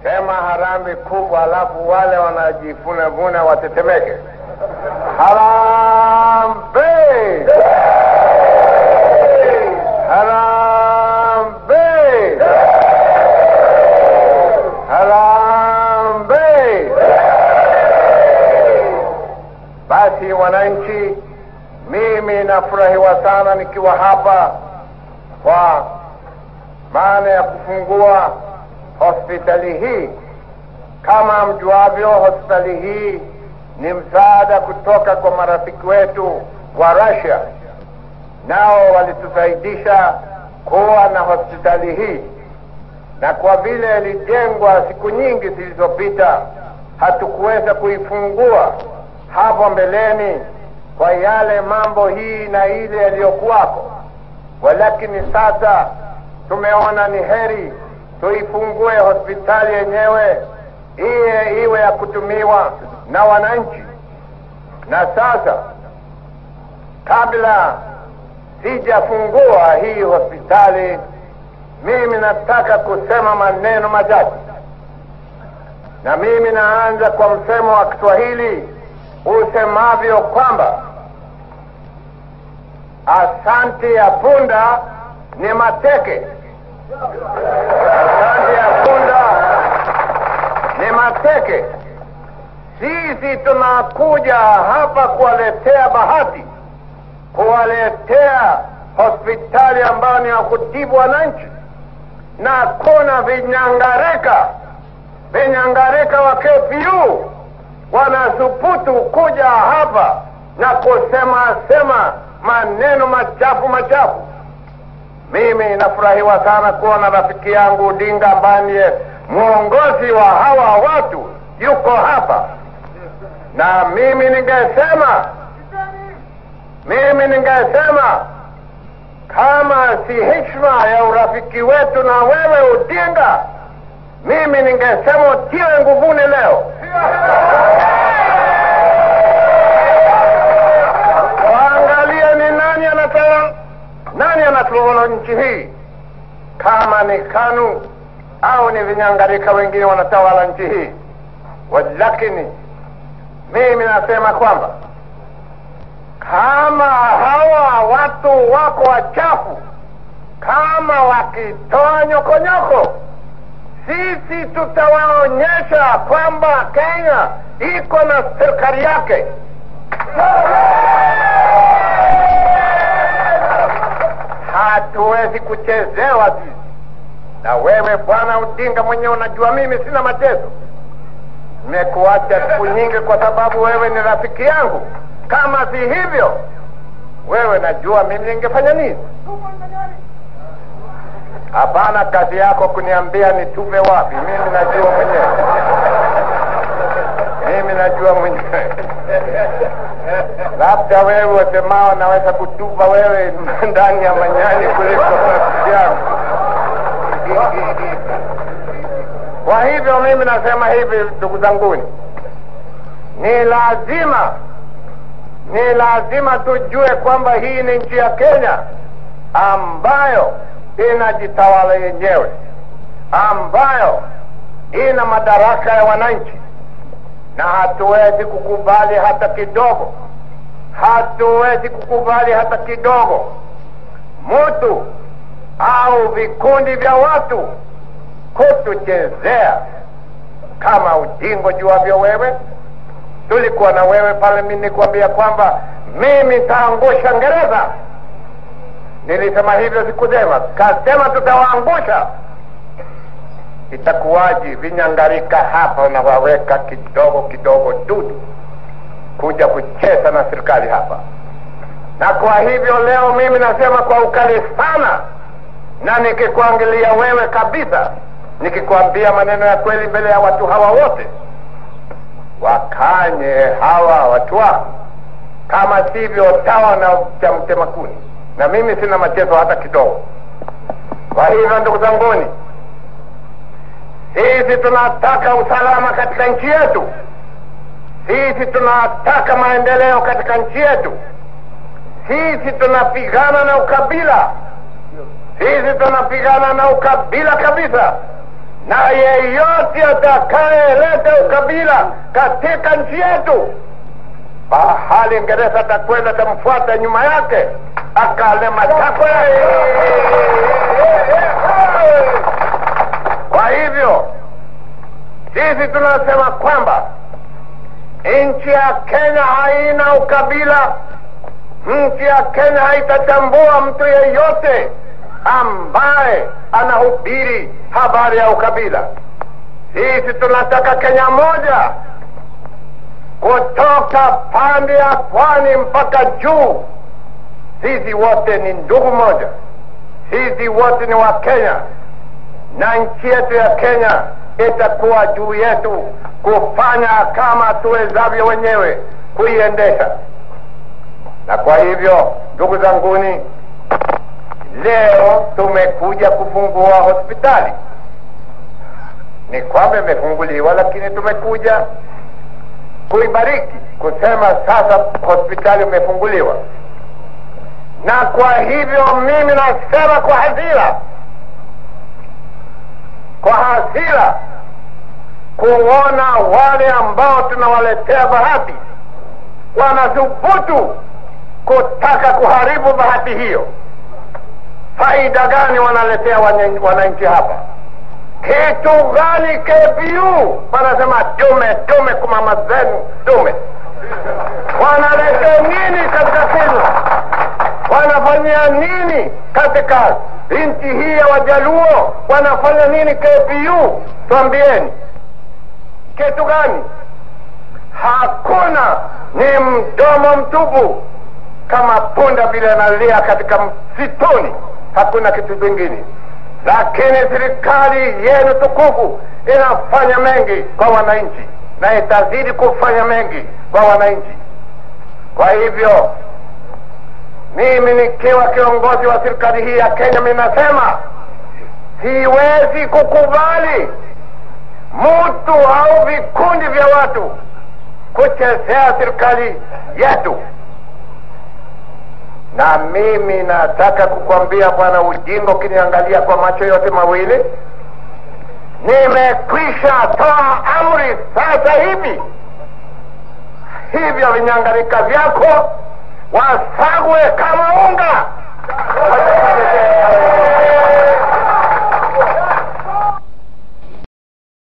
sema harambi kubwa, alafu wale wanajifunavuna watetemeke. Harambe! Harambe! Harambe! Basi wananchi, mimi nafurahiwa sana nikiwa hapa kwa maana ya kufungua hospitali hii. Kama mjuavyo, hospitali hii ni msaada kutoka kwa marafiki wetu wa Russia, nao walitusaidisha kuwa na hospitali hii, na kwa vile ilijengwa siku nyingi zilizopita, hatukuweza kuifungua hapo mbeleni kwa yale mambo hii na ile yaliyokuwako, walakini sasa tumeona ni heri tuifungue hospitali yenyewe iye iwe ya kutumiwa na wananchi. Na sasa kabla sijafungua hii hospitali, mimi nataka kusema maneno machache, na mimi naanza kwa msemo wa Kiswahili usemavyo kwamba asante ya punda ni mateke. Asante ya punda ni mateke. Sisi tunakuja hapa kuwaletea bahati, kuwaletea hospitali ambayo ni ya kutibu wananchi, na kuna vinyangarika vinyangarika wa KPU wanasuputu kuja hapa na kusema sema maneno machafu machafu. Mimi nafurahiwa sana kuona rafiki yangu Odinga ambaye ndiye mwongozi wa hawa watu yuko hapa, na mimi ningesema mimi ningesema kama si heshima ya urafiki wetu na wewe Odinga, mimi ningesema utiwe nguvuni leo. Waangalie ni nani anatawala, nani anatawala nchi hii, kama ni KANU au ni vinyangarika wengine wanatawala nchi hii. Walakini mimi nasema kwamba kama hawa watu wako wachafu, kama wakitoa nyokonyoko, sisi tutawaonyesha kwamba Kenya iko na serikali yake. Hatuwezi kuchezewa sisi. Na wewe bwana Odinga mwenyewe unajua mimi sina mateso. Nimekuacha siku nyingi kwa sababu wewe ni rafiki yangu. Kama si hivyo, wewe najua mimi ningefanya nini? Hapana, kazi yako kuniambia nitupe wapi. Mimi najua mwenyewe, mimi najua mwenyewe. Labda wewe wasemao naweza kutupa wewe ndani ya manyani kuliko rafiki yangu. Kwa hivyo mimi nasema hivi, ndugu zanguni, ni lazima ni lazima tujue kwamba hii ni nchi ya Kenya ambayo inajitawala yenyewe, ambayo ina madaraka ya wananchi, na hatuwezi kukubali hata kidogo, hatuwezi kukubali hata kidogo mtu au vikundi vya watu kutuchezea kama ujingo juavyo wewe. Tulikuwa na wewe pale, mimi nikuambia kwamba mimi nitaangusha Ngereza. Nilisema hivyo, sikusema, kasema tutawaangusha. Itakuwaji vinyangarika hapa unawaweka kidogo kidogo dudu kuja kucheza na serikali hapa, na kwa hivyo leo mimi nasema kwa ukali sana, na nikikuangalia wewe kabisa, nikikwambia maneno ya kweli mbele ya watu hawa wote, wakanye hawa watu wako, kama sivyo tawa na cha mtema kuni, na mimi sina machezo hata kidogo. Kwa hivyo ndugu zanguni, sisi tunataka usalama katika nchi yetu, sisi tunataka maendeleo katika nchi yetu, sisi tunapigana na ukabila, sisi tunapigana na ukabila kabisa. na yeyote atakayeleta ukabila katika nchi yetu bahali Ingereza atakwenda atamfuata nyuma yake akale matakwe. Kwa hivyo sisi tunasema kwamba nchi ya Kenya haina ukabila. Nchi ya Kenya haitatambua mtu yeyote ambaye anahubiri habari ya ukabila. Sisi tunataka Kenya moja kutoka pande ya pwani mpaka juu. Sisi wote ni ndugu moja, sisi wote ni wa Kenya, na nchi yetu ya Kenya itakuwa juu yetu kufanya kama tuwezavyo wenyewe kuiendesha. Na kwa hivyo, ndugu zanguni, leo tumekuja kufungua hospitali. Ni kwamba imefunguliwa, lakini tumekuja kuibariki, kusema sasa hospitali imefunguliwa. Na kwa hivyo mimi nasema kwa hasira, kwa hasira kuona wale ambao tunawaletea bahati wanathubutu kutaka kuharibu bahati hiyo. Faida gani wanaletea wananchi hapa? Kitu gani KPU wanasema dume dume kwa mama zenu dume? Wanaletea nini katika Kenya? Wanafanyia nini katika nchi hii ya Wajaluo? Wanafanya nini KPU? Twambieni kitu gani? Hakuna, ni mdomo mtupu, kama punda vile analia katika msituni, hakuna kitu kingine. Lakini serikali yenu tukufu inafanya mengi kwa wananchi na itazidi kufanya mengi kwa wananchi. Kwa hivyo mimi nikiwa kiongozi wa serikali hii ya Kenya, mimi nasema siwezi kukubali mtu au vikundi vya watu kuchezea serikali yetu. Na mimi nataka kukwambia Bwana Ujingo, ukiniangalia kwa macho yote mawili, nimekwisha toa amri sasa hivi, hivyo vinyangarika vyako wasagwe kama unga.